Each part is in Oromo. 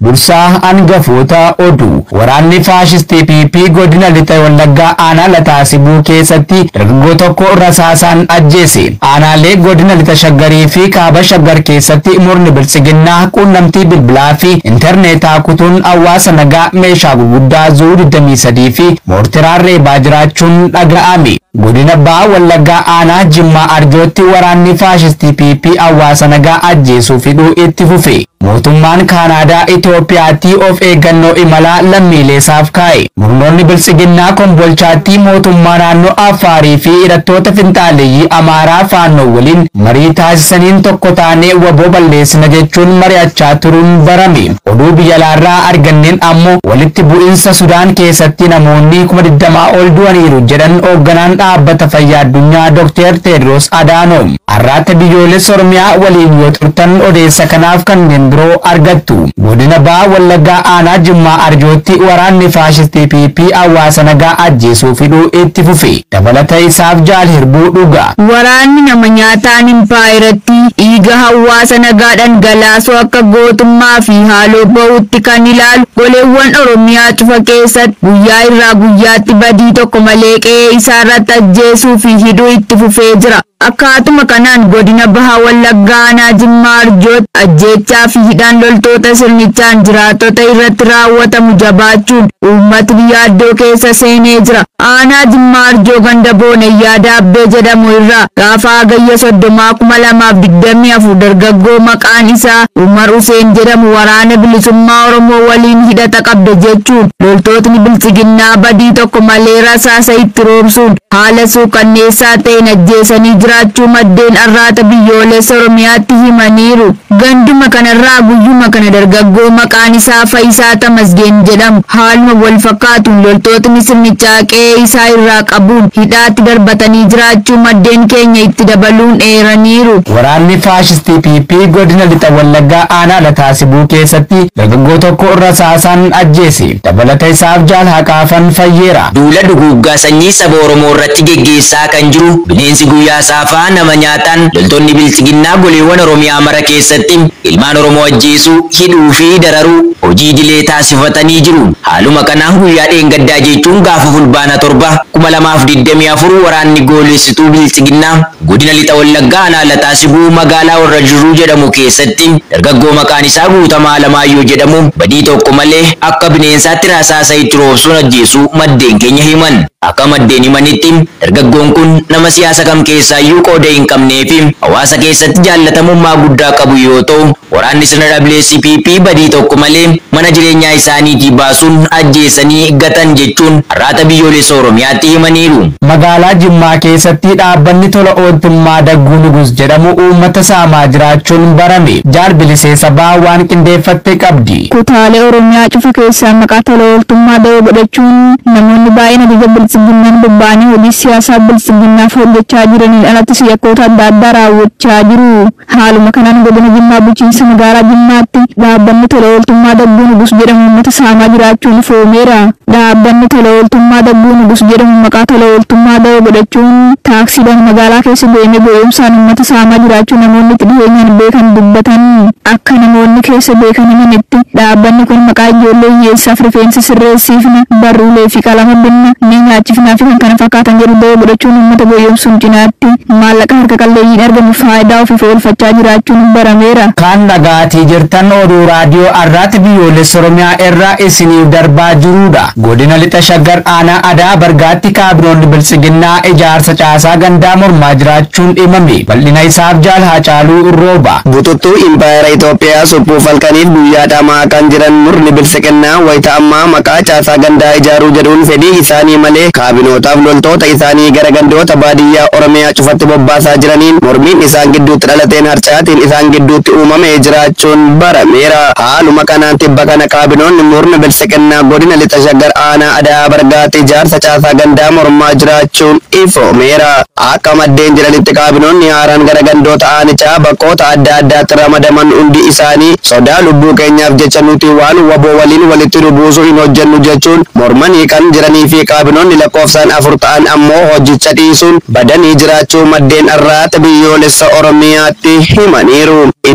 dursaa hangafoota oduu waraanni faashistii PP godina lixa wallaggaa aanaa lataasibuu keessatti dargaggoo tokko rasaasaan ajjeese aanaalee godina lixa shaggarii fi kaaba shaggar keessatti murni bilchiginnaa quunnamtii bilbilaa fi intarneetaa kutuun hawaasa nagaa meeshaa gurguddaa zuu 23 fi moortiraan reebaa jiraachuun dhaga'ame godina baha wallaggaa aanaa jimmaa arjootti waraanni faashistii PP hawaasa nagaa ajjeesuu fiduu itti fufe mootummaan kaanaadaa Itoophiyaatti of eeggannoo imalaa lammiilee isaaf kaa'e murnoonni bilchiginnaa kombolchaatti mootummaa naannoo Affaarii fi hidhattoota finxaaleeyyii Amaaraa faannoo waliin marii taasisaniin tokko taanee waboo balleessina jechuun mari'achaa turuun barame oduu biyya alaarraa arganneen ammoo walitti bu'iinsa Sudaan keessatti namoonni kuma digdamaa ol du'aniiru jedhan hoogganaan dhaabbata fayyaa addunyaa Dr. Tedros Adhanom har'aatti biyyoolessa Oromiyaa waliin yoo turtan odeessa kanaaf kanneen biroo argattu godina baha wallaggaa aanaa jimmaa arjootti waraanni faashistii PP hawaasa nagaa ajjeesuu fiduu itti fufe dabalata isaaf jaal hirbuu dhuga Waraanni nama nyaataan impaayiratti dhiiga hawaasa nagaa dhangalaasuu akka gootummaa fi haaloo bahuutti kan ilaalu goleewwan Oromiyaa cufa keessatti guyyaa irraa guyyaatti badii tokko malee qe'ee isaarratti ajjeesuu fi hidhuu itti fufee jira. Akkaatuma kanaan godina baha wallaggaa aanaa jimmaa arjootti ajjeechaa fi hidhaan loltoota sirnichaan jiraattota irratti raawwatamu jabaachuun uummatni yaaddoo keessa seenee jira. Aanaa jimmaa arjoo ganda boonayyaa daabbee jedhamu irraa gaafa hagayya soddomaa kuma lamaaf digdamii afur dargaggoo maqaan isaa Umar Useen jedhamu waraana bilisummaa Oromoo waliin hidhata qabda jechuun loltootni bilchiginnaa badii tokko malee rasaasa itti roobsuun haala suukanneessaa ta'een ajjeesanii jiraachuu maddeen arraata biyyoolessa Oromiyaatti himaniiru. Ganduma kanarraa guyyuma kana dargaggoo maqaan isaa Fayisaa Tamasgeen jedhamu haaluma wal fakkaatuun loltootni sirnichaa qe'ee isaa irraa qabuun hidhaatti darbatanii jiraachuu maddeen keenya itti dabaluun eeraniiru. waraanni faashistii PP godina lixa wallaggaa aanaa lataasibuu keessatti dargaggoo tokko rasaasaan ajjeese dabalata isaaf jaal haqaafan fayyeera Duula duguuggaa sanyii saba Oromoo irratti geggeessaa kan jiru bineensi guyyaa saafaa nama nyaataan loltoonni bilchiginnaa goleewwan Oromiyaa mara keessatti ilmaan Oromoo ajjeesuu, hidhuu fi dararuu hojii idilee taasifatanii jiru. Haaluma kanaan guyyaa dheengaddaa jechuun gaafa fulbaana torba kuma lamaaf digdamii afur waraanni goolessituu bilchiginnaa godina lixa wallaggaa aanaa lataasibuu magaalaa warra jiruu jedhamu keessatti dargaggoo maqaan isaa guutamaa alamaayyoo jedhamu badii tokko malee akka bineensaatti rasaasa itti roobsuun ajjeesuu maddeen keenya himan. Akka maddeen himanitti dargaggoon kun nama siyaasa kam keessaayyuu qooda hin qabnee fi hawaasa keessatti jaallatamummaa guddaa qabu yoo ta'u waraanni sirna dhaablee CPP badii tokko malee mana jireenyaa isaaniitii baasuun ajjeesanii gatan jechuun har'aata biyyoolessa Oromiyaatti himaniiru. magaalaa jimmaa keessatti dhaabbanni tola ooltummaa dagguu nugus jedhamu uummata saamaa jiraachuun barame jaal bilisee sabaa waan qindeeffatte qabdi Kutaalee Oromiyaa cufa keessaa maqaa tola ooltummaa da'oo godhachuun namoonni baay'een ajaja bilchiginnaan bobba'anii hojii siyaasaa bilchiginnaaf hojjechaa jiraniin alattis yakkoota adda addaa raawwachaa jiru. Haaluma kanaan godina Jimmaa bulchiinsa magaalaa Jimmaatti dhaabbanni tola ooltummaa dagguu nugus jedhamu uummata saamaa jiraachuun ifoomeera. Dhaabbanni tola ooltummaa dagguu nugus jedhamu maqaa tola ooltummaa da'oo godhachuun taaksiidhaan magaalaa keessa deemee gowwoomsaan uummata saamaa jiraachuu namoonni itti dhiyeenyaan beekan dubbatan. Akka namoonni keessa beekan himanitti dhaabbanni kun maqaa ijoollee hiyyeessaaf rifeensa sirreessiifna barruulee fi qalama binna ni nyaachifnaa fi kan kana fakkaatan jedhu da'oo godhachuun uummata gowwoomsuun cinaatti maallaqa harka qalleeyyiin argamu faayidaa ofiif oolfachaa jiraachuun barameera. kan dhagaatii jirtan oduu raadiyoo arraati biyyoolessa oromiyaa irraa isiniif darbaa jirudha godina lixa shaggar aanaa adaa bargaatti kaabinoonni bilchiginnaa ijaarsa caasaa gandaa mormaa jiraachuun dhimame bal'ina isaaf jaal haacaaluu rooba Bututtuu Impaayera Itoophiyaa suphuu falkaniif guyyaa dhamaa kan jiran murni bilchiginnaa wayita ammaa maqaa caasaa gandaa ijaaruu jedhuun fedhii isaanii malee kaabinootaaf loltoota isaanii gara gandoota baadiyyaa Oromiyaa cufatti bobbaasaa jiraniin mormiin isaan gidduutti dhalateen harcaatiin isaan gidduutti uumamee jiraachuun barameera. Haaluma kanaan tibba kana kaabinoonni murna bilchiginnaa godina lixa shaggar aanaa adaa bargaatti ijaarsa caasaa gandaa mormaa jiraachuun ifoomeera. Akka maddeen jiranitti kaabinoonni haaraan gara gandoota aanichaa bakkoota adda addaatti ramadaman hundi isaanii sodaa lubbuu keenyaaf jecha nuti waan waboo waliin walitti dhubuusuu hin hojjennu jechuun mormanii kan jiranii fi kaabinoonni lakkoofsaan afur ta'an ammoo hojicha dhiisuun badanii jiraachuu maddeen arraata biyyoolessa oromiyaatti himaniiru. Iddoowwan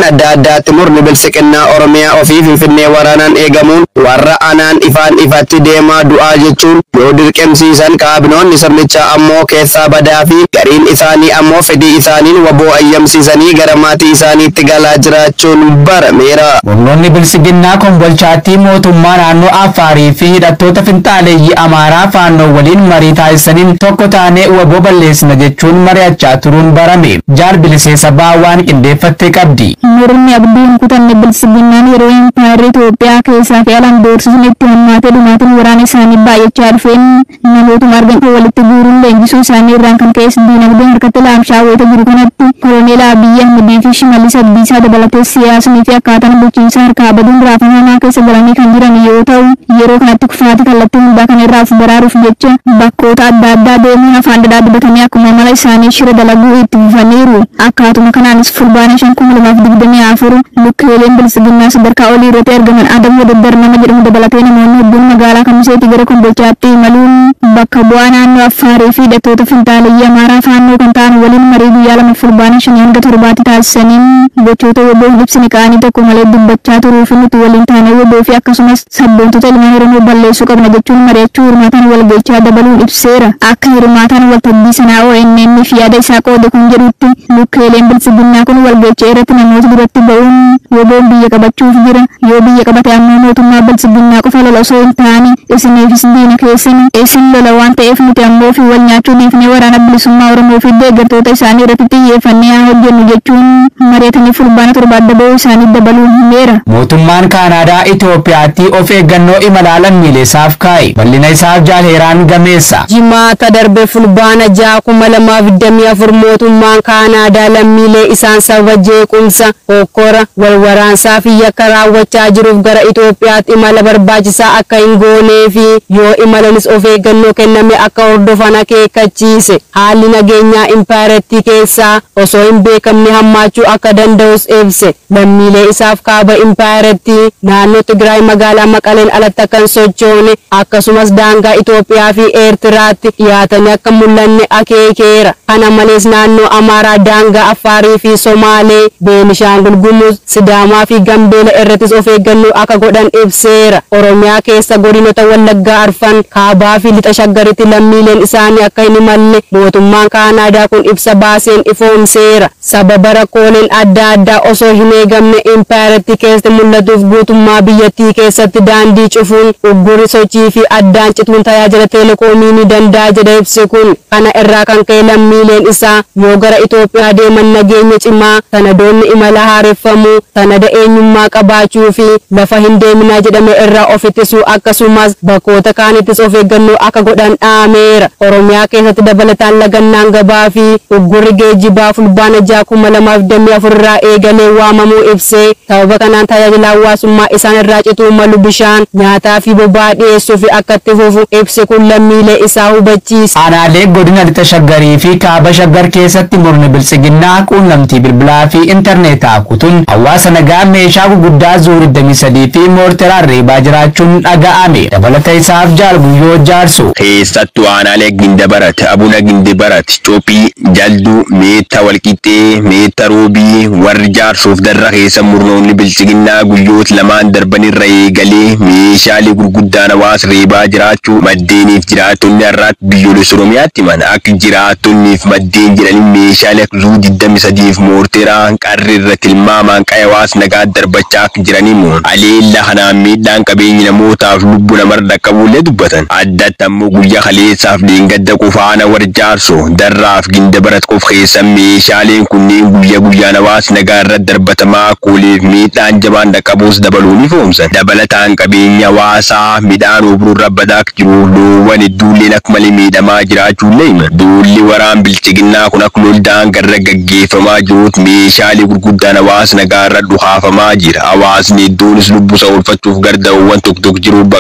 adda addaatti murni bilsiqinnaa Oromiyaa ofii Finfinnee waraanaan eegamuun warra anaan ifaan ifatti deemaa du'aa jechuun yoo dirqemsiisan kaabinoonni sirnichaa ammoo keessaa badaa fi gariin isaanii ammoo fedhii isaaniin waboo ayyamsiisanii gara maatii isaaniitti galaa jiraachuun barameera. Humnoonni bilisiginnaa kombolchaatti mootummaa naannoo Affaarii fi hidhattoota finxaaleeyyii Amaaraa faannoo waliin marii taasisaniin tokko taanee waboo balleessina jechuun mari'achaa turuun barame. Jaal bilisee sabaa waan qindeeffattee qabdi. Murni abdiin kutanne bilisiginnaan yeroo impaayirri Itoophiyaa keessaa fi alaan doorsisni itti hammaatee dhumaatiin waraana isaanii baay'achaa dhufeen namootuma argan walitti guuruun leenjisuu isaanii irraan kan ka'es diinagdeen harkatti laamshaa wayita jiru kanatti koloneel Abiyyi Ahmedii fi Shimallis Abdiisaa dabalatee siyaasnii fi akkaataan bulchiinsa harkaa baduun raafamaa keessa galanii kan jiran yoo ta'u yeroo kanatti kufaati kallattii hundaa kana irraa of baraaruuf jecha bakkoota adda addaa deemuun afaan dhadhaa dibatanii akkuma mala isaanii shira dalaguu itti fufaniiru akkaatuma kanaanis fulbaana shan kuma lamaaf digdamii afur lukkeeleen bilisiginnaa sadarkaa olii irratti argaman adamoo daddar nama jedhamu dabalatee namoonni hedduun magaalaa kamiseetii gara kombolchaatti imaluun bakka bu'aa naannoo affaarii fi hidhattoota finxaaleyyii amaaraa faannoo kan ta'an waliin marii guyyaa lama fulbaana shanii hanga torbaatti taasisaniin gochoota woboo hin ibsine qaanii tokko malee dubbachaa turuu fi nuti waliin taanee woboo fi akkasumas sabboontota ilmaan oromoo balleessuu qabna jechuun mari'achuu hirmaataan walgahichaa dabaluun ibseera akka hirmaataan waltajjii sanaa ONN fi yaada isaa qoode kun jedhutti lukkeeleen bilisiginnaa kun walgahicha irratti namoota duratti ba'uun woboon biyya qabachuuf jira yoo biyya qabate ammoo mootummaa bilisiginnaa qofa lola osoo hin taane isiniifis diina keessan isin lola waan ta'eef nuti ammoo fi wal nyaachuu dhiifnee waraana bilisummaa oromoo fi deeggartoota isaanii irratti xiyyeeffannee haa hojjennu jechuun mari'atanii fulbaana torba adda ba'uu isaanii dabaluun himeera. Mootummaan Kaanaadaa Itoophiyaatti of eeggannoo imalaa lammiilee isaaf kaa'e. Bal'ina isaaf jaalheeraan gameessa. jimaata darbe fulbaana ja'a kuma lamaaf digdamii afur mootummaan kaanaadaa lammiilee isaan sababa jeequmsa hokkora walwaraansaa fi yakka raawwachaa jiruuf gara Itoophiyaatti imala barbaachisaa akka hin goonee fi yoo imalanis of eeggannoo kenname akka hordofan akeekkachiise haalli nageenyaa impaarettii keessaa osoo hin beekamne hammaachuu akka danda'us ibse lammiilee isaaf kaaba impaarettii naannoo Tigraay magaalaa Maqaleen alatti akka hin sochoone akkasumas daangaa Itoophiyaa fi Eertiraatti dhiyaatanii akka mul'anne akeekeera. Kana malees naannoo Amaaraa daangaa Affaarii fi Somaalee, Beenishaangul Gumuz, Sidaamaa fi Gambeela irrattis of eeggannoo akka godhan ibseera. Oromiyaa keessa godinoota Wallaggaa Arfan, Kaabaa fi Lixa Shaggaritti lammiileen isaanii akka hin imalle mootummaan Kaanaadaa kun ibsa baaseen ifoomseera. Sababa rakkooleen adda addaa osoo hin eegamne impaayeratti keessatti mul'atuuf guutummaa biyyattii keessatti daandii cufuun uggurri sochii fi addaan cituun tajaajila teelekoomii ni danda'a jedha ibsi kun. Kana irraa kan ka'e lammiileen isaa yoo gara Itoophiyaa deeman nageenya cimaa sanadoonni imala haareffamuu sanada eenyummaa qabaachuu fi lafa hin deeminaa jedhame irraa of ittisuu akkasumas bakkoota kaanittis of eeggannoo akka godhan dhaameera. Oromiyaa keessatti dabalataan lagannaan gabaa fi uggurri geejjibaa fulbaana ja'a kuma lamaaf digdamii afur irraa eegalee waamamuu ibsee sababa kanaan tajaajila hawaasummaa isaan irraa cituu malu bishaan nyaataa fi boba'aa dhiyeessuu fi akka itti fufu ibsi kun lammiilee isaa hubachiisa. Aanaalee godina lixa shaggarii fi kaaba shaggar keessatti murni bilisiginnaa quunnamtii bilbilaa fi intarneetaa kutuun hawaasa nagaa meeshaa gurguddaa zuuri 23 fi moorteraan reebaa jiraachuun dhaga'ame. Dabalata isaaf jaalguyyoo jaarsu. keessattuu aanaalee gindabarat abuna gindabarat cophii jalduu meetta walqixxee meetta roobii warri jaarsuuf darra keessa murnoonni bilchiginnaa guyyoota lamaan darbanirra eegalee meeshaalee gurguddaan hawaasa reebaa jiraachuu maddeeniif jiraattonni har'aatti biyyoolessa oromiyaatti himan akka jiraattonniif maddeen jedhanii meeshaalee akka zuu 23 fi moorteeraa qarri irra tilmaamaan qaya hawaasa nagaa darbachaa akka jiraniimu aleella kanaan miidhaan qabeenyi namootaaf lubbuu namarra dhaqqabuullee dubbatan addatti ammoo guyyaa kaleessaaf dheengadda qofaana warra jaarsoo darraaf ginda barat qof keessan meeshaaleen kunneen guyyaa guyyaan hawaasa nagaa irratti darbatamaa kooleef miidhaan jabaan dhaqqabuus dabaluun ifoomsan dabalataan qabeenya hawaasaa midhaan oobruurra badaa akka jiru loowwan hedduulleen akka malee miidhamaa jiraachuullee hima duulli waraan bilchiginnaa kun akka loldaan garra gaggeeffamaa jiruut meeshaalee gurguddaan hawaasa nagaa irra dhuhaafamaa jira hawaasni hedduunis lubbuu isaa oolfachuuf garda'uuwwan tokko tokko jiruuf baqachaa jira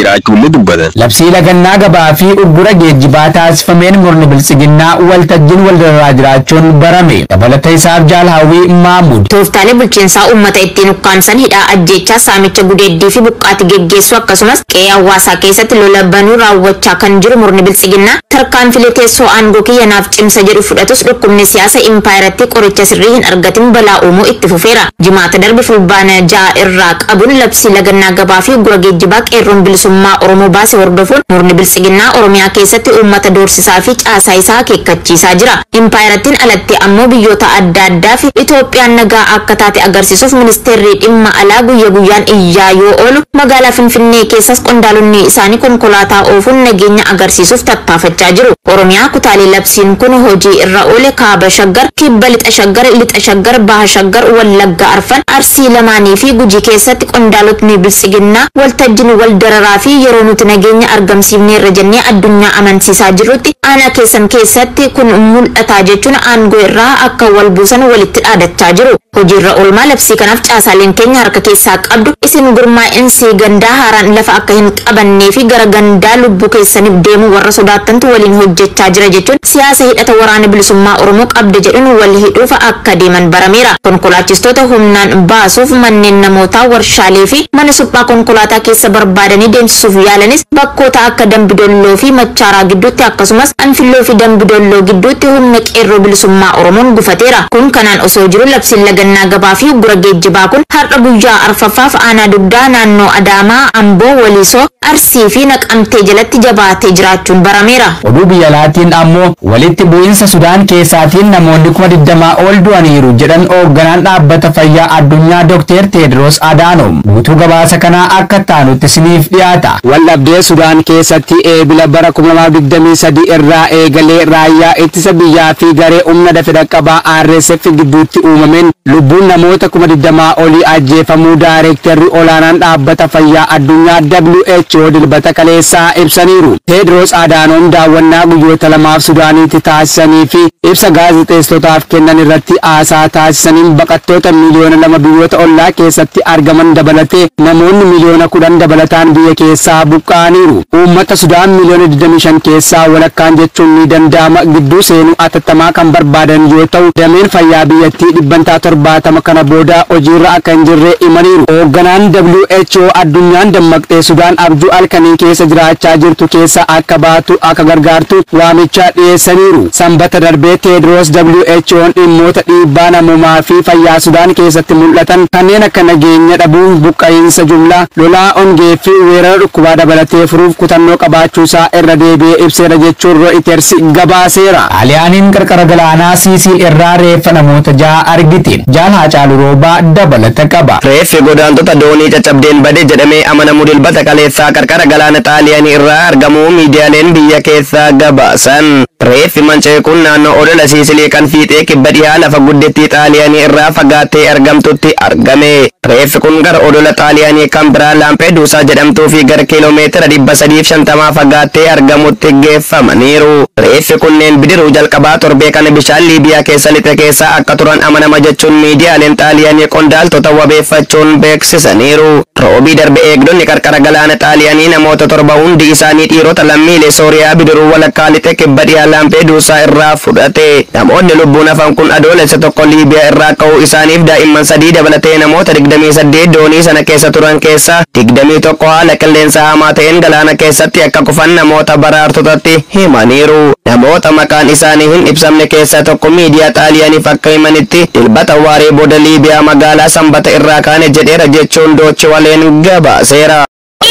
jiraachuullee dubbatan. Labsii lagannaa gabaa fi uggura geejjibaa taasifameen murni bilchiginnaa waltajjiin wal dararaa jiraachuun barame. Dabalata isaaf jaal hawwii Maamuud. Tooftaalee bulchiinsaa uummata ittiin ukkaamsan hidhaa ajjeechaa saamicha gudeeddii fi buqqaati geggeessuu akkasumas qe'ee hawaasaa keessatti lola banuu raawwachaa kan jiru murni bilchiginnaa tarkaanfilee teessoo aangoo kiyyanaaf cimsa jedhu fudhatus dhukkubni siyaasa impaayiratti qoricha sirrii hin argatin balaa uumuu itti fufeera. Jimaata darbe fulbaana ja'a irraa qabuun labsii lagannaa gabaa fi uggura geejjibaa qeerroon bilisummaa Oromoo baase hordofuun murni bilchiginnaa Oromiyaa keessatti uummata doorsisaa fi caasaa isaa akeekkachiisaa jira. Impaayirattiin alatti ammoo biyyoota adda addaa fi Itoophiyaan nagaa akka taate agarsiisuuf ministeerri dhimma alaa guyya guyyaan iyyaa yoo oolu magaalaa Finfinnee keessas qondaalonni isaanii konkolaataa oofuun nageenya agarsiisuuf tattaafachaa jiru. Oromiyaa kutaalee labsiin kun hojii irra oole kaaba shaggar, kibba lixa shaggar, lixa shaggar, baha shaggar, wallagga arfan, arsii lamaanii fi gujii keessatti qondaalotni bilchiginnaa waltajjiin wal dararaa fi yeroo nuti nageenya argamsiifneerra jennee addunyaa amansiisaa jirrutti aanaa keessan keessatti kun mul'ataa jechuun aangoo irraa akka wal buusan walitti dhaadachaa jiru. Hojiirra oolmaa labsii kanaaf caasaaleen keenya harka keessaa qabdu isin gurmaa'insi gandaa haaraan lafa akka hin qabannee fi gara gandaa lubbuu keessaniif deemu warra sodaattantu waliin hojjechaa jira jechuun siyaasa hidhata waraana bilisummaa Oromoo qabda jedhuun wal hidhuuf akka deeman barameera. Konkolaachistoota humnaan baasuuf manneen namootaa warshaalee fi mana suphaa konkolaataa keessa barbaadanii deemsisuuf yaalanis bakkoota akka dambidolloo fi machaaraa gidduutti akkasumas anfilloo fi dambidolloo gidduutti humna qeerroo bilisummaa Oromoon gufateera. Kun kanaan osoo jiru labsiin lagannaa gabaa fi uggura geejjibaa kun har'a guyyaa arfaffaaf aanaa dugdaa naannoo Adaamaa, Amboo, Walisoo, Arsii fi Naqamtee jalatti jabaatee jiraachuun barameera. Oduu biyya alaatiin ammoo walitti bu'iinsa Sudaan keessaatiin namoonni kuma digdamaa ol du'aniiru jedhan hoogganaan dhaabbata fayyaa addunyaa Dr. Tedros Adhanom. Guutuu gabaasa kanaa akka taanutti isiniif dhiyaata. Waldhabdee Sudaan keessatti eebila bara 2023 irraa eegalee raayyaa ittisa biyyaa fi garee humna dafee dhaqqabaa RSF gidduutti uumameen lubbuun namoota 20 olii ajjeefamuu daayirektarri olaanaan dhaabbata fayyaa addunyaa WHO dilbata kaleessaa ibsaniiru. Tedros Adhanom daawwannaa guyyoota lamaaf Sudaaniitti taasisanii fi ibsa gaazexeessotaaf kennan irratti haasaa taasisaniin baqattoota miliyoona lama biyyoota ollaa keessatti argaman dabalatee namoonni miliyoona kudhan dabalataan biyya keessaa buqqa'aniiru. Uummata Sudaan miliyoona 25 keessaa walakkaan jechuun ni danda'ama gidduu seenuu atattamaa kan barbaadan yoo ta'u dameen fayyaa biyyattii dhibbantaa torbaatama kana booda hojiirra akka hin jirre himaniiru. Hoogganaan WHO addunyaan dammaqxee Sudaan abjuu halkanii keessa jiraachaa jirtu keessa akka baatu akka gargaartu waamicha dhiyeessaniiru. Sanbata darbee Tedros WHO'n dhimmoota dhiibbaa namoomaa fi fayyaa Sudaan keessatti mul'atan kanneen akka nageenya dhabuu, buqqa'iinsa jumlaa, lolaa ongee fi weerara dhukkubaa dabalatee furuuf kutannoo qabaachuusaa irra deebi'ee ibseera jechuun Reuters gabaaseera. Xaaliyaaniin qarqara galaanaa Siisiil irraa reeffa namoota ja'a argite. Jaal Haacaaluu Roobaa dabalata qaba. Reeffi godaantota doonii caccabdeen bade jedhamee amanamu dilbata kaleessaa qarqara galaana xaaliyaanii irraa argamuu miidiyaaleen biyya keessaa gabaasan. Reeffi manca'e kun naannoo odola Siisilii kan fiixee kibba dhiyaa lafa guddittii xaaliyaanii irraa fagaattee argamtutti argame. Reeffi kun gara odola xaaliyaanii kan biraa Laampeduusaa jedhamtuu fi gara kiiloomeetira dhibba sadiif shantamaa fagaattee argamutti geeffamaniiru. Reeffi kunneen bidiruu jalqabaa torbee kana bishaan Liibiyaa keessa lixe keessaa akka turan amanama jechuun miidiyaaleen xaaliyaanii qondaaltota wabeeffachuun beeksisaniiru. Roobii darbe eegdonni qarqara galaana xaaliyaanii namoota torba hundi isaanii dhiirota lammiilee Sooriyaa bidiruu walakkaa lixe kibba dhiyaa Laampeduusaa irraa fudhate. Namoonni lubbuun hafan kun adoolessa tokko Liibiyaa irraa ka'uu isaaniif daa'imman sadii dabalatee namoota 28 doonii sana keessa turan keessa 21 haala qilleensa hamaa ta'een galaana keessatti akka kufan namoota baraartotatti himaniiru. Namoota maqaan isaanii hin ibsamne keessaa tokko miidiyaa xaaliyaaniif akka himanitti dilbata waaree booda Liibiyaa magaalaa sanbata irraa kaane jedheera jechuun doochi waleen gabaaseera.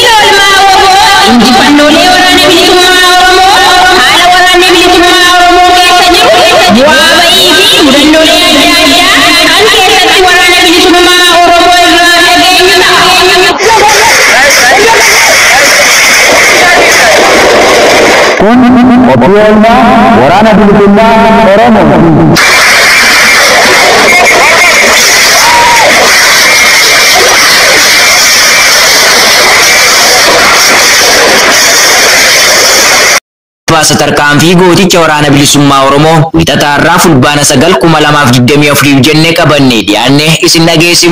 Injifannoolee waraana bilisummaa Oromoo haala waraanni bilisummaa Oromoo keessa jiru bu'aa ba'ii fi mudannoolee adda addaa kan keessatti waraana bilisummaa Oromoo irraa dhageenyu Kun qophii oolmaa waraana bilisummaa Oromoo. Baasa tarkaanfii gooticha waraana bilisummaa Oromoo wixataa irraa fulbaana sagal kuma lamaaf digdamii afuriif jennee qabannee dhiyaanne isin dhageessifna.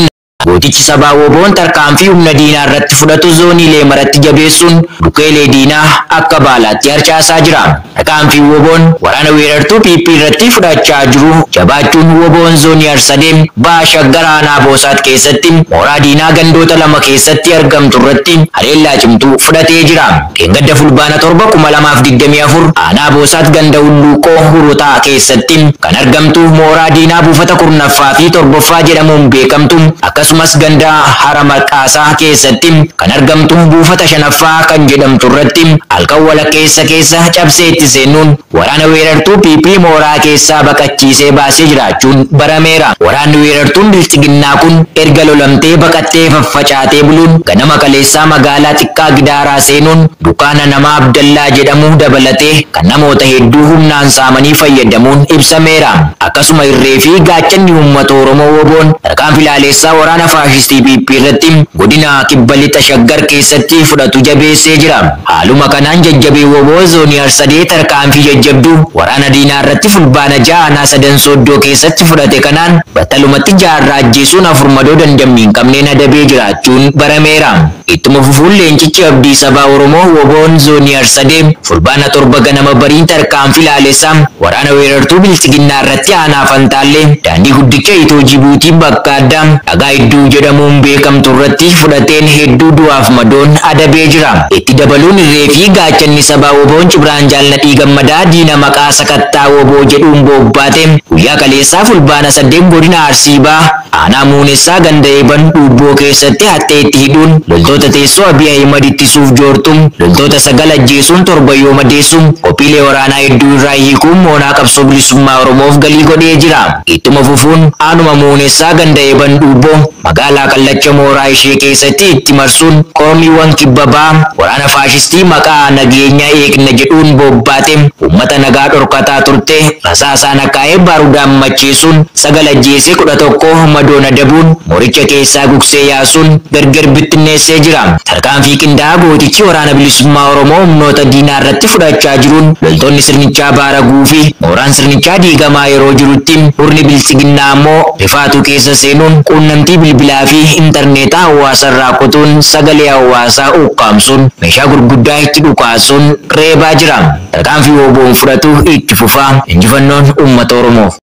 gootichi sabaa woboon tarkaanfii humna diinaa irratti fudhatu zooniilee maratti jabeessuun dhukeelee diinaa akka baalaatti harcaasaa jira. Tarkaanfii woboon waraana weerartuu PP irratti fudhachaa jiru jabaachuun woboon zoonii arsadeem ba'a shaggar aanaa boosaat keessatti mooraa diinaa gandoota lama keessatti argamtu irratti haleellaa cimtuu fudhatee jira. Dheengadda fulbaana torba kuma lamaaf digdamii afur aanaa boosaat ganda hulluuqoo hurutaa keessatti kan argamtu mooraa diinaa buufata kurnaffaa fi torbaffaa jedhamuun beekamtu akkasumas ganda hara maqaasaa keessatti kan argamtu buufata shanaffaa kan jedhamtu irratti halkan walakkeessa keessa cabsee itti seenuun waraana weerartuu PP mooraa keessaa baqachiisee baasee jiraachuun barameera. Waraanni weerartuun bilchiginnaa kun erga lolamtee baqattee faffacaatee buluun ganama kaleessaa magaalaa xiqqaa gidaaraa seenuun dukaana namaa Abdallaa jedhamu dabalatee kan namoota hedduu humnaan saamanii fayyadamuun ibsameera. Akkasuma irree fi gaachanni uummata Oromoo woboon tarkaanfii laaleessaa waraana faashistii PP irratti godina kibba lixa shaggar keessatti fudhatu jabeessee jira. Haaluma kanaan jajjabee woboo zoonii arsadee tarkaanfii jajjabduu waraana diinaa irratti fulbaana ja'anaa sadan sooddoo keessatti fudhate kanaan battalumatti jaarraa ajjeesuun afur madoo dandamni hin qabneen adabee jiraachuun barameera. Ittuma fufuun leencichi abdii sabaa Oromoo woboon zoonii arsadee fulbaana torba ganama bariin tarkaanfii laaleessaa waraana weerartuu bilchiginnaa irratti aanaa fantaallee daandii guddicha itoo Jibuutii bakka addaa dhagaa idduu jedhamuun beekamtu irratti fudhateen hedduu du'aaf madoon adabee jira. Itti dabaluun irree fi gaachanni sabaa woboon Cibraan Jaalladhii Gammadaa diina maqaa sakattaa woboo jedhuun bobbaate guyyaa kaleessaa fulbaana saddeet godina Arsiibaa aanaa muunessaa ganda eeban dhuubboo keessatti hattee itti hidhuun loltoota teessoo Abiy Ahimad ittisuuf joortuun loltoota sagal ajjeesuun torba yoo madeessuun qophiilee waraanaa hedduu irraa hiikuun moonaa qabsoo bilisummaa Oromoof galii godhee jira. Ittuma fufuun aanuma muunessaa ganda eeban dhuubboo magaalaa kallacha mooraa ishee keessatti itti marsuun qoromiiwwan kibbabaa waraana faashistii maqaa nageenyaa eegna jedhuun bobbaate uummata nagaa dhorkataa turte rasaasaan akkaa'ee baarudaan macheessuun sagal ajjeesee kudha tokko madoon adabuun mooricha keessaa gugsee yaasuun gargar bittinneessee jira. Tarkaanfii qindaa'aa gootichi waraana bilisummaa Oromoo humnoota diinaa irratti fudhachaa jiruun loltoonni sirnichaa baaraguu fi mooraan sirnichaa diigamaa yeroo jirutti hurni bilchiginnaa ammoo rifaatuu keessa seenuun quunnamtii bilbilaa fi intarneetaa hawaasa irraa kutuun sagalee hawaasaa ukkaamsuun meeshaa gurguddaa itti dhukaasuun reebaa jira. Tarkaanfii woboon fudhatu itti fufaa injifannoon uummata Oromoof.